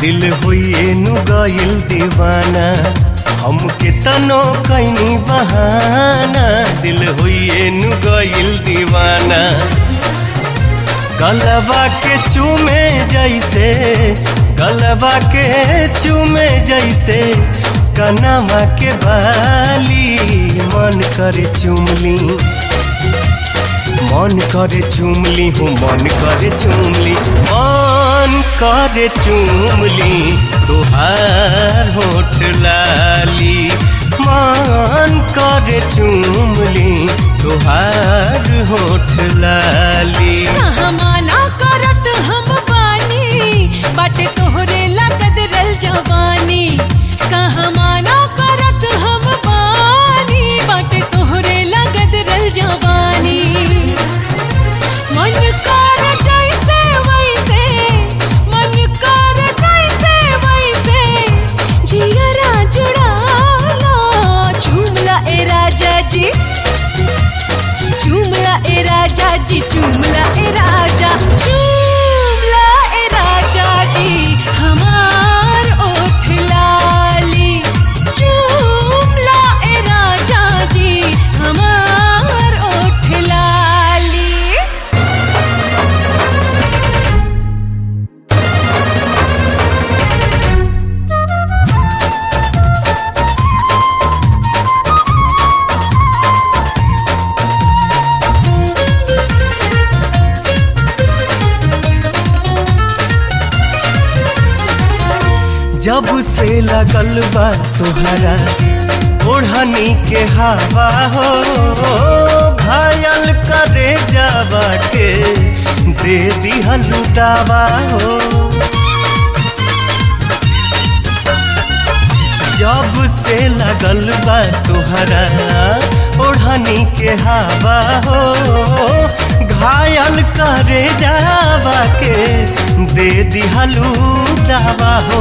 दिल हुई नु गइल दीवाना हमके तनो कैनी बहाना दिल हुई नु गइल दीवाना गलबा के चूमे जैसे गलबा के चूमे जैसे कनमा के बाली मन करे चुमली मन करे चुमली हूँ मन करे चुमली मन करे चुमली तुहार होठ लाली मन करे चुमली तुहार होठ लाली कहाँ माना करत हम बानी बाटे तोहरे लगत रल जवानी कहाँ माना करत हम बानी बाटे तोहरे लगत रल जवानी मन कर जैसे वैसे मन कर जैसे वैसे जियरा जुड़ाला झूमला ए राजा जी चुमला ए राजा जी चुमला ए राजा चुमला ए राजा जी हमार ओठ लाली चुमला ए राजा जी हमार ओठ लाली जब से लगल बा तोहरा ओढ़नी के हवा हो घायल करे जावा के दे दिहलु दावा हो जब से लगल बा तोहरा ओढ़नी के हवा हो घायल करे जावा के दे दिहलु दावा हो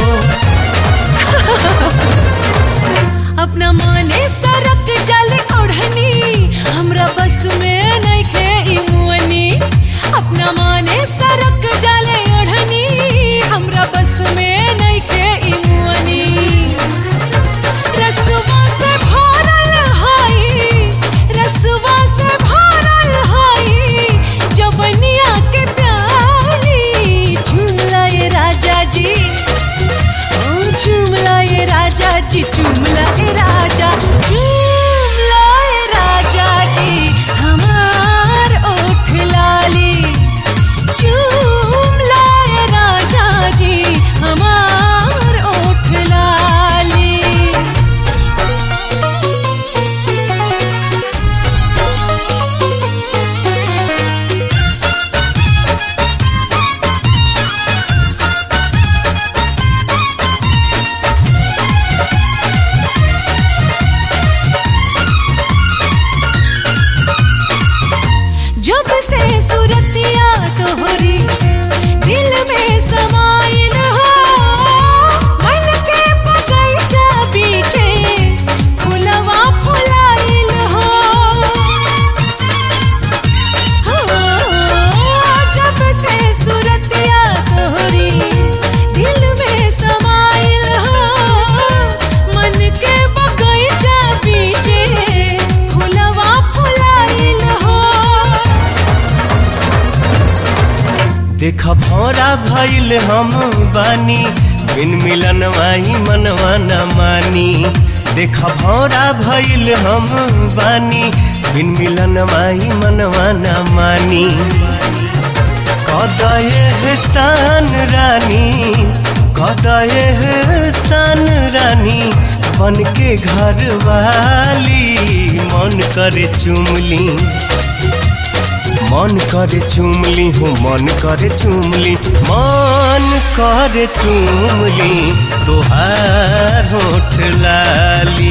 अपना माने सरक जल ओढ़नी हमरा बस में नइखे ई मुअनी अपना माने सरक जल ओढ़नी हमरा बस में नइखे ई मुअनी रसवा से भरल हाई रसवा से भरल हाई जवनिया के प्याली झूला ये राजा जी ओ चुमला ये राजा जी चुमला ये राजा चुमला ये राजा जी हमार ओठ लाली चुमला ये राजा जी हमार ओठ लाली जब से सुरतिया तोहरी दिल में समाइल हो मन के बगीचा बीचे फुलवा फुलाइल हो हो, जब से सुरतिया तोहरी दिल में समाइल हो मन के बगीचा बीचे फुलवा फुलाइल हो देख भौरा भइल हम बानी बिन मिलन माही मनवा न मानी देख भौरा भइल हम बानी बिन मिलन माही मनवा न मानी कदये सान रानी कदये सान रानी बन के घर वाली मन करे चुमली मन करे चुमली हूँ मन करे चुमली मन करे चुमली तुहार होठ लाली